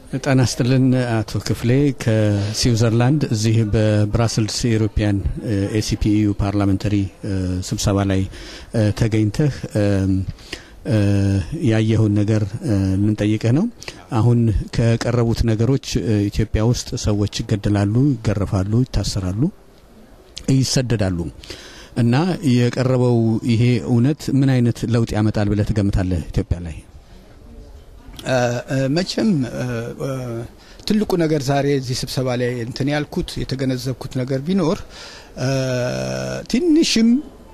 ጤና ይስጥልን አቶ ክፍሌ ከስዊዘርላንድ እዚህ በብራስልስ የኢሮፒያን ኤሲፒኢዩ ፓርላመንታሪ ስብሰባ ላይ ተገኝተህ ያየኸውን ነገር ልንጠይቅህ ነው። አሁን ከቀረቡት ነገሮች ኢትዮጵያ ውስጥ ሰዎች ይገደላሉ፣ ይገረፋሉ፣ ይታሰራሉ፣ ይሰደዳሉ እና የቀረበው ይሄ እውነት ምን አይነት ለውጥ ያመጣል ብለህ ትገምታለህ ኢትዮጵያ ላይ? መቼም ትልቁ ነገር ዛሬ እዚህ ስብሰባ ላይ እንትን ያልኩት የተገነዘብኩት ነገር ቢኖር ትንሽም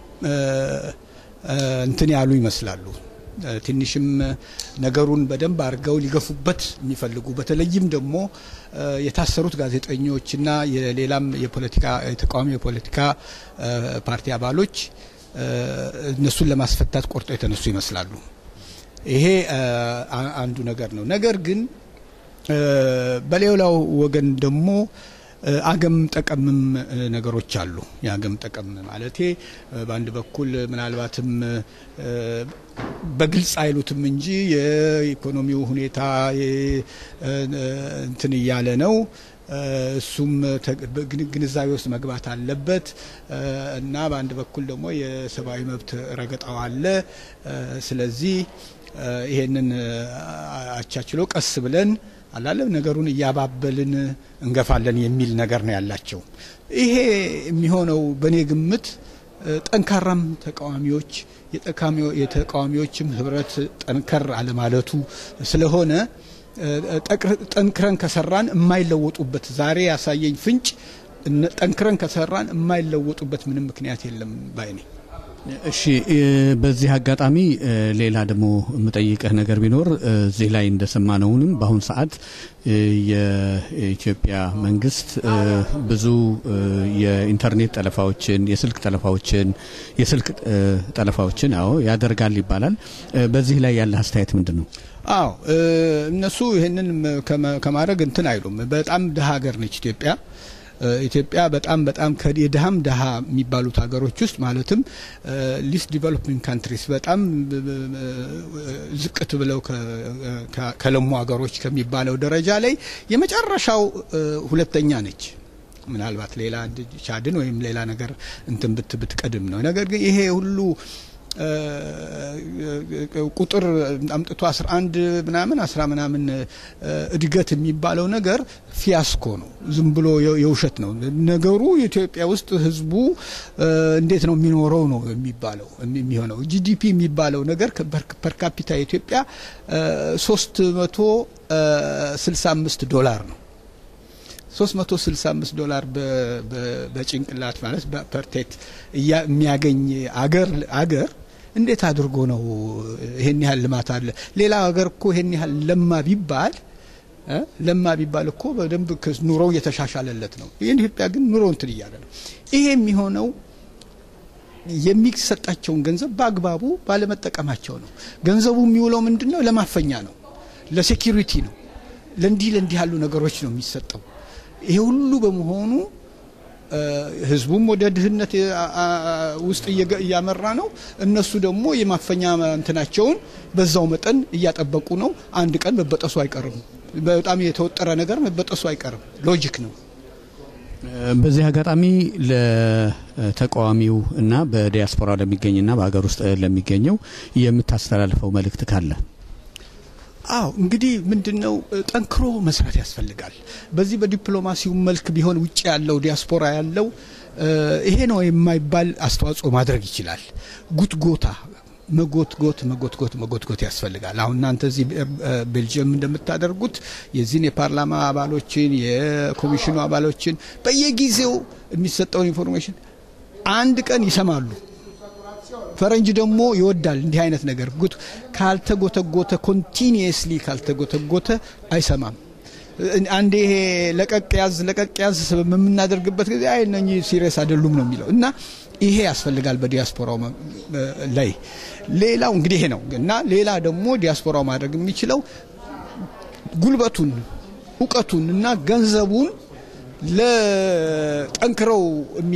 እንትን ያሉ ይመስላሉ። ትንሽም ነገሩን በደንብ አድርገው ሊገፉበት የሚፈልጉ በተለይም ደግሞ የታሰሩት ጋዜጠኞችና የሌላም የፖለቲካ የተቃዋሚ የፖለቲካ ፓርቲ አባሎች እነሱን ለማስፈታት ቆርጠው የተነሱ ይመስላሉ። ይሄ አንዱ ነገር ነው። ነገር ግን በሌላው ወገን ደግሞ አገም ጠቀምም ነገሮች አሉ። የአገም ጠቀም ማለቴ በአንድ በኩል ምናልባትም በግልጽ አይሉትም እንጂ የኢኮኖሚው ሁኔታ እንትን እያለ ነው። እሱም ግንዛቤ ውስጥ መግባት አለበት እና በአንድ በኩል ደግሞ የሰብአዊ መብት ረገጣው አለ። ስለዚህ ይሄንን አቻችሎ ቀስ ብለን አላለም ነገሩን እያባበልን እንገፋለን የሚል ነገር ነው ያላቸው። ይሄ የሚሆነው በእኔ ግምት ጠንካራም ተቃዋሚዎች የተቃዋሚዎችም ህብረት ጠንከር አለማለቱ ስለሆነ ጠንክረን ከሰራን የማይለወጡበት ዛሬ ያሳየኝ ፍንጭ ጠንክረን ከሰራን የማይለወጡበት ምንም ምክንያት የለም ባይ ነኝ። እሺ በዚህ አጋጣሚ ሌላ ደግሞ የምጠይቀህ ነገር ቢኖር እዚህ ላይ እንደሰማነውንም በአሁኑ ሰዓት የኢትዮጵያ መንግስት ብዙ የኢንተርኔት ጠለፋዎችን፣ የስልክ ጠለፋዎችን የስልክ ጠለፋዎችን አዎ ያደርጋል ይባላል። በዚህ ላይ ያለ አስተያየት ምንድን ነው? አዎ እነሱ ይህንን ከማድረግ እንትን አይሉም። በጣም ድሀ ሀገር ነች ኢትዮጵያ። ኢትዮጵያ በጣም በጣም የድሃም ድሃ የሚባሉት ሀገሮች ውስጥ ማለትም ሊስት ዲቨሎፒንግ ካንትሪስ በጣም ዝቅት ብለው ከለሙ ሀገሮች ከሚባለው ደረጃ ላይ የመጨረሻው ሁለተኛ ነች። ምናልባት ሌላ ቻድን ወይም ሌላ ነገር እንትን ብት ብትቀድም ነው። ነገር ግን ይሄ ሁሉ ቁጥር አምጥቶ 11 ምናምን 10 ምናምን እድገት የሚባለው ነገር ፊያስኮ ነው። ዝም ብሎ የውሸት ነው ነገሩ። ኢትዮጵያ ውስጥ ህዝቡ እንዴት ነው የሚኖረው ነው የሚባለው የሚሆነው። ጂዲፒ የሚባለው ነገር ፐርካፒታ ኢትዮጵያ 365 ዶላር ነው። 365 ዶላር በጭንቅላት ማለት በፐርቴት የሚያገኝ አገር አገር እንዴት አድርጎ ነው ይሄን ያህል ልማት አለ? ሌላ ሀገር እኮ ይሄን ያህል ለማ ቢባል ለማ ቢባል እኮ በደንብ ኑሮው እየተሻሻለለት ነው። ይህን ኢትዮጵያ ግን ኑሮ እንትን እያለ ነው። ይሄ የሚሆነው የሚሰጣቸውን ገንዘብ በአግባቡ ባለመጠቀማቸው ነው። ገንዘቡ የሚውለው ምንድን ነው? ለማፈኛ ነው፣ ለሴኪሪቲ ነው፣ ለእንዲህ ለእንዲህ ያሉ ነገሮች ነው የሚሰጠው። ይሄ ሁሉ በመሆኑ ህዝቡም ወደ ድህነት ውስጥ እያመራ ነው። እነሱ ደግሞ የማፈኛ እንትናቸውን በዛው መጠን እያጠበቁ ነው። አንድ ቀን መበጠሱ አይቀርም። በጣም የተወጠረ ነገር መበጠሱ አይቀርም። ሎጂክ ነው። በዚህ አጋጣሚ ለተቃዋሚው እና በዲያስፖራ ለሚገኝና በሀገር ውስጥ ለሚገኘው የምታስተላልፈው መልእክት ካለ? አዎ እንግዲህ ምንድነው ጠንክሮ መስራት ያስፈልጋል። በዚህ በዲፕሎማሲው መልክ ቢሆን ውጭ ያለው ዲያስፖራ ያለው ይሄ ነው የማይባል አስተዋጽኦ ማድረግ ይችላል። ጉትጎታ መጎትጎት መጎትጎት መጎትጎት ያስፈልጋል። አሁን እናንተ እዚህ ቤልጅየም እንደምታደርጉት የዚህን የፓርላማ አባሎችን የኮሚሽኑ አባሎችን በየጊዜው የሚሰጠውን ኢንፎርሜሽን አንድ ቀን ይሰማሉ። ፈረንጅ ደግሞ ይወዳል እንዲህ አይነት ነገር ጉት ካልተጎተጎተ ኮንቲኒየስሊ ካልተጎተጎተ አይሰማም። አንዴ ይሄ ለቀቅ ያዝ ለቀቅ ያዝ በምናደርግበት ጊዜ አይ እነኚህ ሲሪየስ አይደሉም ነው የሚለው እና ይሄ ያስፈልጋል በዲያስፖራው ላይ። ሌላው እንግዲህ ይሄ ነው እና ሌላ ደግሞ ዲያስፖራው ማድረግ የሚችለው ጉልበቱን፣ እውቀቱን እና ገንዘቡን ለጠንክረው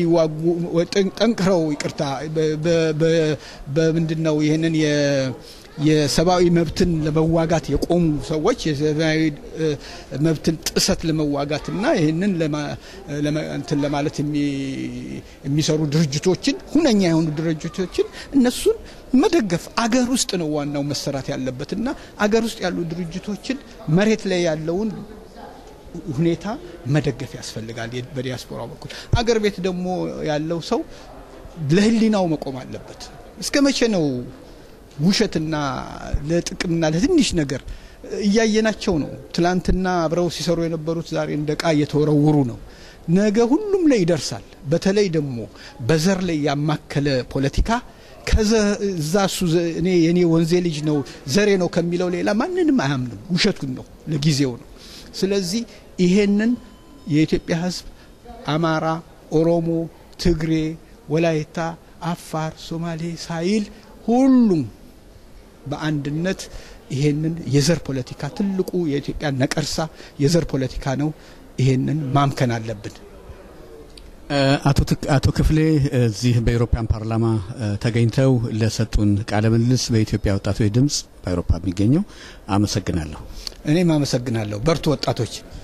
የሚዋጉ ጠንክረው ይቅርታ በምንድን ነው ይህንን የሰብአዊ መብትን ለመዋጋት የቆሙ ሰዎች የሰብአዊ መብትን ጥሰት ለመዋጋትና ይህንን እንትን ለማለት የሚሰሩ ድርጅቶችን ሁነኛ የሆኑ ድርጅቶችን እነሱን መደገፍ አገር ውስጥ ነው ዋናው መሰራት ያለበት እና አገር ውስጥ ያሉ ድርጅቶችን መሬት ላይ ያለውን ሁኔታ መደገፍ ያስፈልጋል። በዲያስፖራው በኩል አገር ቤት ደግሞ ያለው ሰው ለሕሊናው መቆም አለበት። እስከ መቼ ነው ውሸትና ለጥቅምና ለትንሽ ነገር እያየናቸው ነው። ትላንትና አብረው ሲሰሩ የነበሩት ዛሬ እንደ ዕቃ እየተወረውሩ ነው። ነገ ሁሉም ላይ ይደርሳል። በተለይ ደግሞ በዘር ላይ ያማከለ ፖለቲካ ከዛ እሱ እኔ የኔ ወንዜ ልጅ ነው ዘሬ ነው ከሚለው ሌላ ማንንም አያምንም። ውሸቱን ነው፣ ለጊዜው ነው። ስለዚህ ይሄንን የኢትዮጵያ ሕዝብ አማራ፣ ኦሮሞ፣ ትግሬ፣ ወላይታ፣ አፋር፣ ሶማሌ ሳይል ሁሉም በአንድነት ይሄንን የዘር ፖለቲካ ትልቁ የኢትዮጵያ ነቀርሳ የዘር ፖለቲካ ነው። ይሄንን ማምከን አለብን። አቶ ክፍሌ እዚህ በኤሮፓያን ፓርላማ ተገኝተው ለሰጡን ቃለ ምልልስ በኢትዮጵያ ወጣቶች ድምፅ በአውሮፓ የሚገኘው አመሰግናለሁ። እኔም አመሰግናለሁ። በርቱ ወጣቶች።